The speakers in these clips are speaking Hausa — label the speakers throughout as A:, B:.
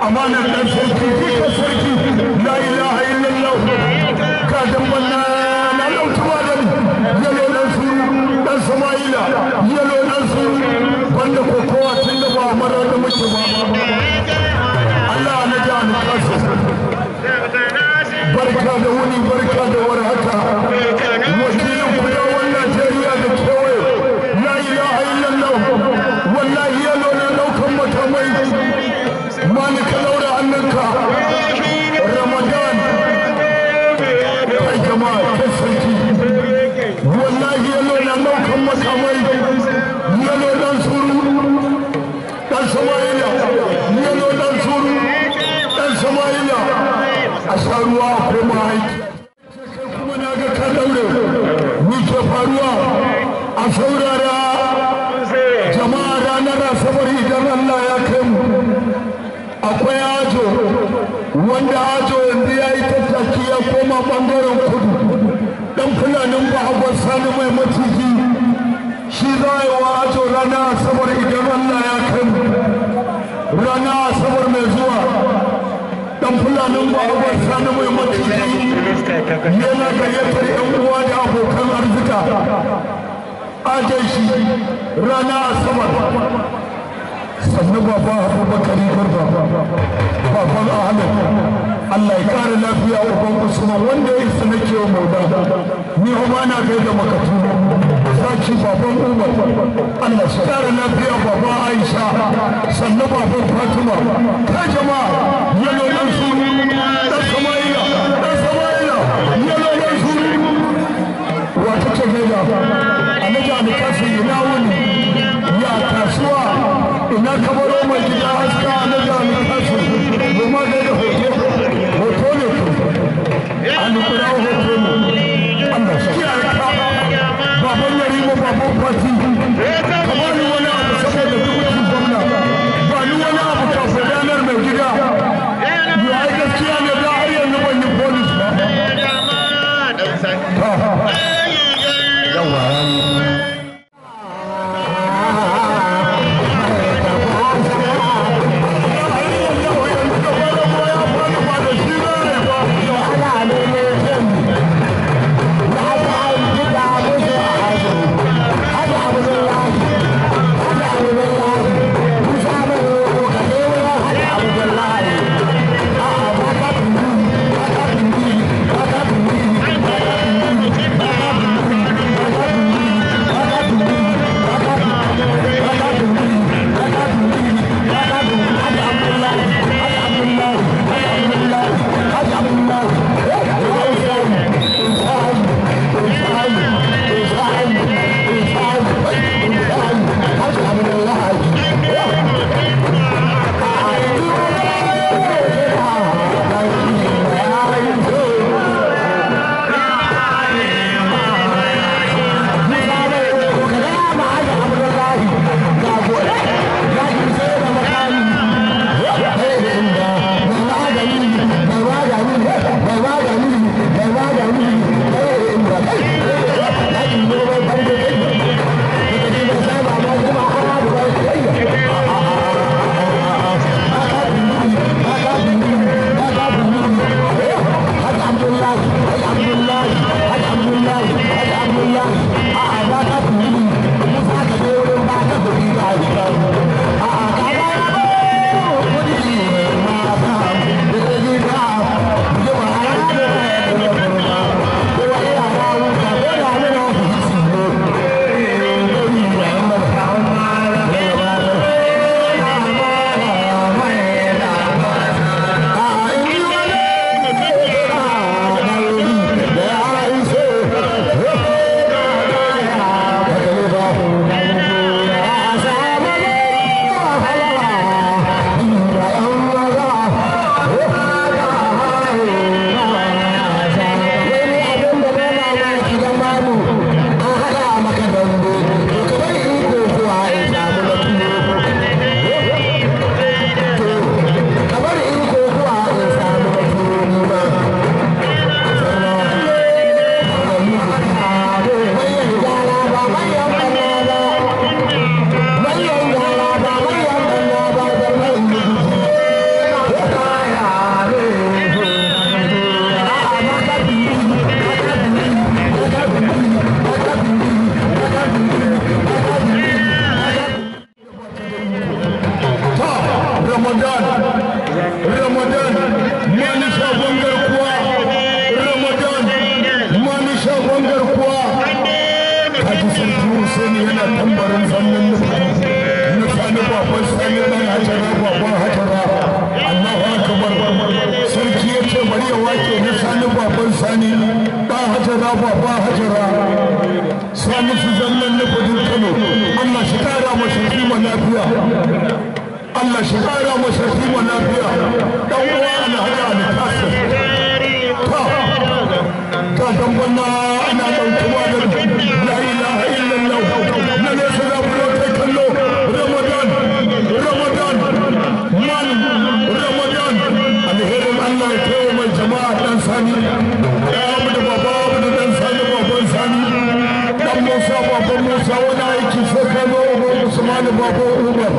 A: amanar dan sarki duka sarki la ilaha illallah ka damban na na dauki magani yalo dan su dan sama'ila yalo dan su banda kokowa tun da ba mara da muke ba Allah na ji an kasu barka da wuni barka da warhaka wakilin kudawan Najeriya da kewaye la ilaha illallah wallahi yalo na daukan makamai mani ka daura hannunka ramadan kai jama'a kai sarki wallahi yalo na daukan makamai yalo dan suru dan sama'ila yalo dan suru dan sama'ila a sha ruwa a koma aiki kuma na ga ka daure ni ke faruwa a saurara jama'a ranar asabar idan Allah ya kai mu akwai ajo wanda ajo yanzu ya yi tattaki ya koma bangaren kudu dan fulanin ba sani mai maciji shi za a yi wa ajo ranar asabar idan Allah ya kai mu ranar asabar mai zuwa dan fulanin ba sani mai maciji yana gayyatar yan uwa da abokan arzika ajan shi ranar asabar sannu baba abubakar barba baban ahmed allah ya kare lafiya uban usman wanda ya isa na kewa mauda ni homa na kai da makatu zaki baban umar allah ya kare lafiya baba aisha sannu baban fatima ta jama'a yalo dan su dan sama'ila dan sama'ila yalo dan su wata ce gaida alhaji alikasu ina wuni ya kasuwa ina kabaro mai gida haska na jami'in kasu goma da da hoto hoto ne ku an kura hoto ne Allah shi kiyaye ka baban yari mu baban fati ka ba ni wani abu saboda dukkan gwamna ba ni wani abu kafin ranar mai gida yi ai gaskiya ne da har yanzu ban yi polis ba yawa ramadan ramadan mani shagon garkuwa ramadan mani shagon garkuwa kaji sarki hussein yana tambarin zannin nufi na sani baban sani dan hajara baban hajara allahu akbar sarki ya ce bari ya wake na sani baban sani dan hajara baban hajara sani su zannan nufin kano allah shi kara masa kima lafiya Allah shi kara masa kima lafiya dan uwa ana hada alkasir ta ta dan banna ana daukewa da la ilaha illallah na ne su da bulo kai kallo ramadan ramadan man ramadan alherin Allah ya kai mai jama'a dan sani ya abu da baba abu da dan sani baban sani dan Musa baban Musa wani aiki sai ka zo Usman baban Umar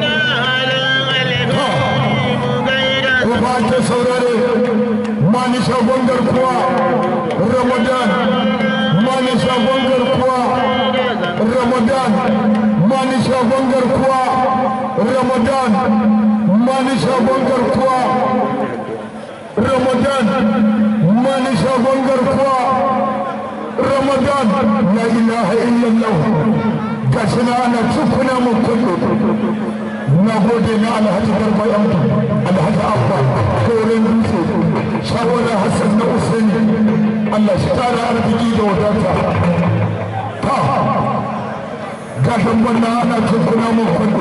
A: ba ta saurare mani shagon garkuwa ramadan mani shagon garkuwa ramadan mani shagon garkuwa ramadan mani shagon garkuwa ramadan mani shagon garkuwa ramadan la ilaha illallah gashi na ana tukuna mu kullu na gode na alhaji garba yanku alhaji abba koren dutse shawara hassan na usaini allah shi tara arziki da wadata ta gashin wannan ana tukuna mun kwando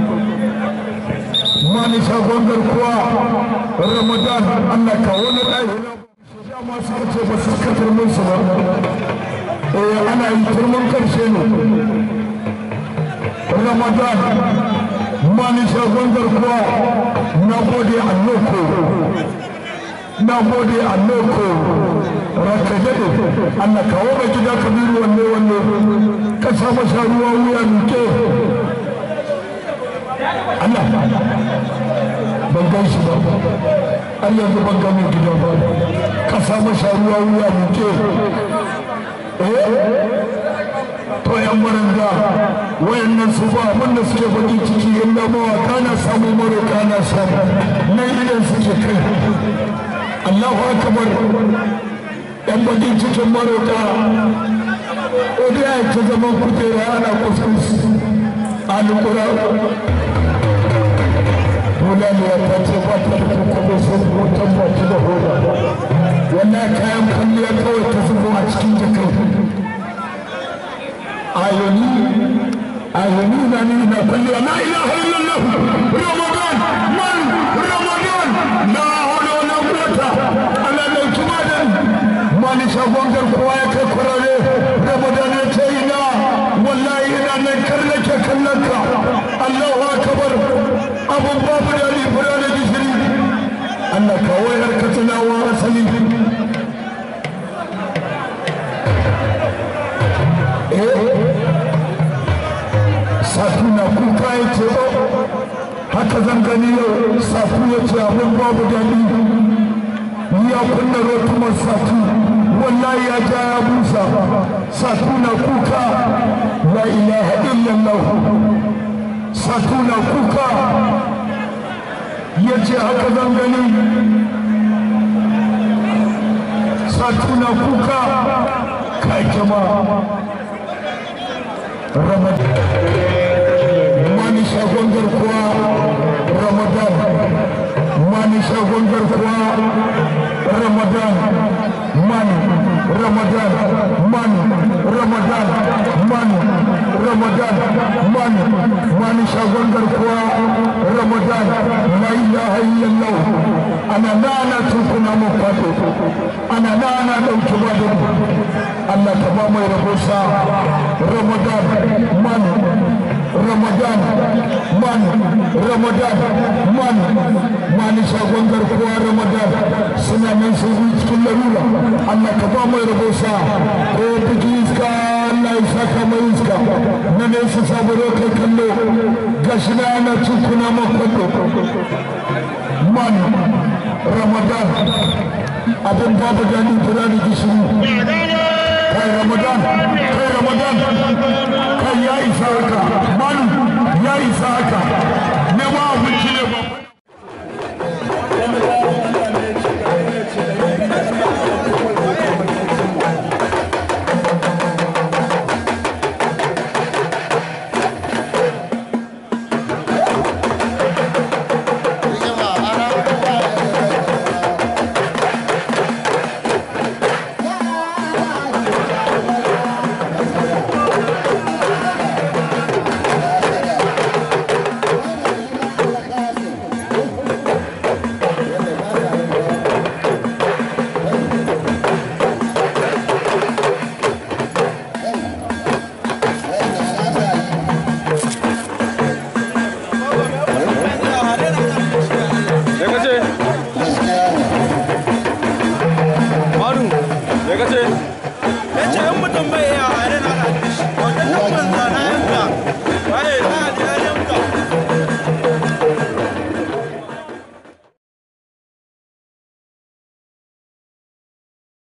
A: mani shagon garkuwa ramadan allah kawo na ɗaya ya masu kace ba su ka turmin su ba eh ana yi turmin karshe ne ramadan mani shagon garkuwa na gode a loko na gode a loko raka jade Allah kawo ga gida kabiru wanne wanne ka sa masa ruwa wuya nuke Allah ban gan shi ba har yanzu ban ga mai gida ba ka sa masa ruwa wuya nuke eh to yan maranga wayannan su ba abin da suke baki ciki illa mawaka na samu maroka na samu nan idan suke kai Allahu akbar yan baki cikin maroka odiya ta zama kujera ana kuskus alƙura Hulaliya ta ce ba ta da kuma sun hoton ba ta da hoda wannan kayan kwalliya kawai ta zubo a cikin jakai ayoni ayoni na ni na kulli la ilaha illallah ramadan man ramadan la hawla wala quwwata ala la tumadan man shagon garkuwa ya kai kurare ramadan ya ce ina wallahi ina nan karnake kallonka allahu akbar abun babu da ni fura da gishiri Allah kawo yarka tunawa asali safi na kuka ya ce haka zan gani yau safi ya ce abin babu daɗi ya kunna rotumar safi wallahi ya ja ya busa safi na kuka la ilaha illallah safi na kuka ya ce haka zan gani safi na kuka kai jama'a ramadan mani shagon garkuwa ramadan mani shagon garkuwa ramadan man ramadan man ramadan man ramadan man mani shagon garkuwa ramadan la ilaha illallah ana nana tukuna mu fato ana nana dauki bado Allah ta ba mai rabosa ramadan man ramadan man ramadan man mani shagon garkuwa ramadan suna nan sun yi cikin larura Allah ka ba mai rabosa ko biki iska Allah ya saka mai iska na ne su saburo kai kallo gashi na ana tukuna makwado man ramadan abin babu gani tura da gishiri kai ramadan kai ramadan kai ya isa haka malu ya isa haka ne ma abinci ne ba
B: Me kace?